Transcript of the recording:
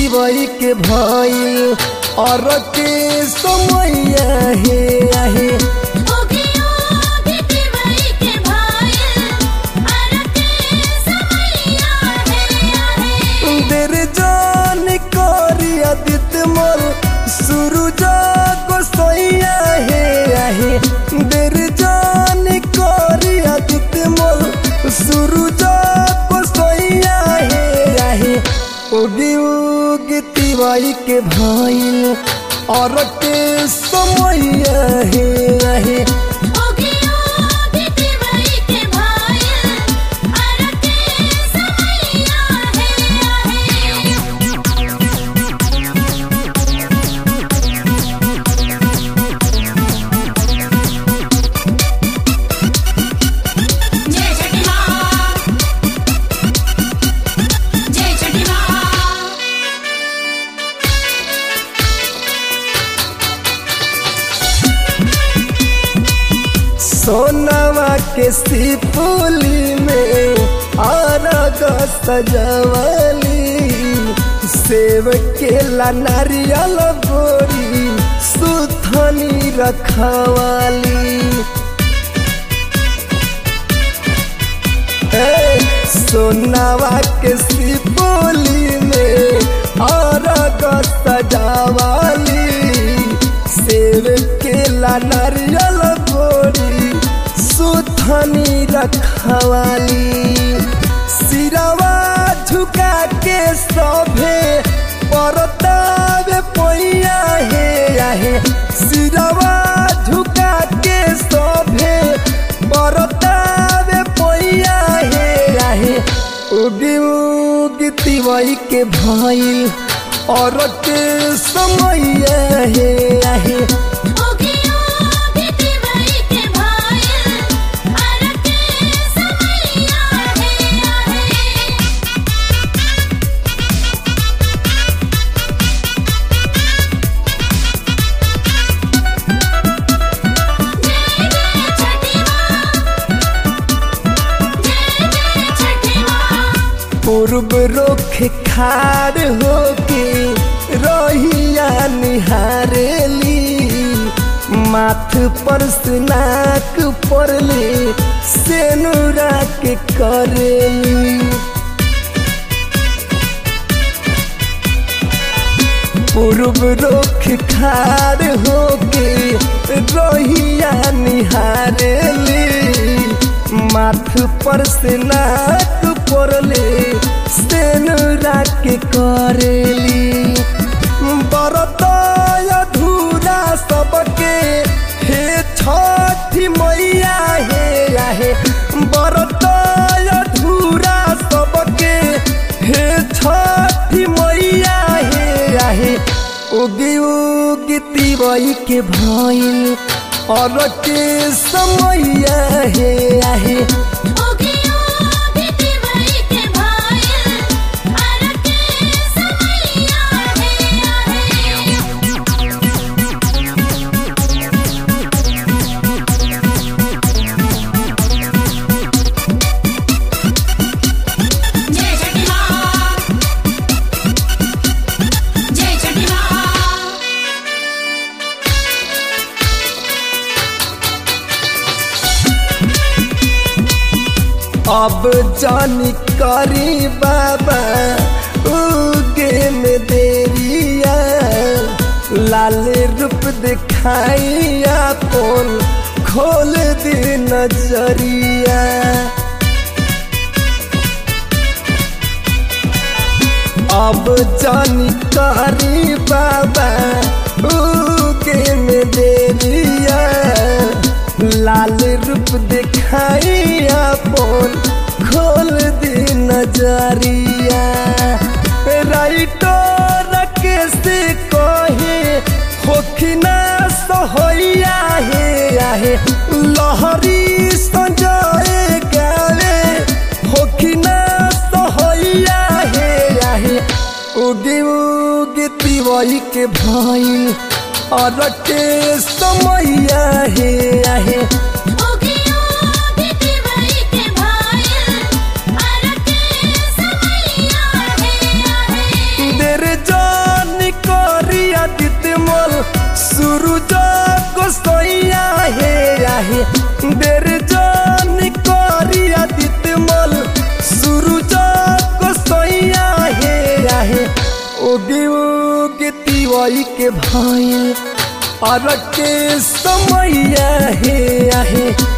तिवई के भइल और के समय आहे आहे ओगी ओगी तिवई के भाई अरके समैया है आहे देर जान करी आदित्य मोर सूरज गोसैया हे आहे देर जान करी आदित्य मोर सूरज गोसैया हे आहे उगी उगी तिवाई के भइल और के समय हे आहे ओगी ओगी तिवई के भाई अरके समैया है आहे जय छठी मां जय छठी मां सोनवा के सिपुली में आरग सजवली सेव के ला नारियल बोरी सुथनी रखवाली ए, सोनावा के सिपुली में आरग सजावाली सेव के ला नारियल बोरी सुथनी रखवाली सिरवा झुका के सभे परतावे पैया हे आहे सिरवा झुका के सभे परतावे पैया हे आहे उगी उगी तिवई के भइल और के समय हे आहे ओगी ओगी तिवई के भाई अरके समैया है आहे जय जय छठी मां जय जय छठी मां पूर्व रोख खार होके रहिया निहारेली माथ पर स्नाक पड़ले सेनुरा के करेली पूर्व रोख खार होके रहिया निहारेली माथ पर से नाक पड़ले सेनुरा के करेली बरत अधूरा सबके हे छठी मैया हे आहे बरत अधूरा सबके हे छठी मैया हे आहे उगी उगी तिवई के भइल और के समय हे आहे ओगी ओगी तिवई के भाई अरके समैया है आहे जय छठी मां जय छठी मां अब जानी करी बाबा उगे में देरिया लाल रूप दिखाई अपन खोल दे नजरिया अब जानी करी बाबा उगे में देरिया लाल रूप दिखाई अपन खोल दे नजरिया राइटर के से कहे होखिना सोहैया हे आहे लहरी संजय गावे होखिना सोहैया हे आहे उगी उगी तिवई के भइल और के समय हे आहे ओगी ओगी तिवई के भाई अरके समैया है आहे देर जा तिवई के भइल और के समैया हे आहे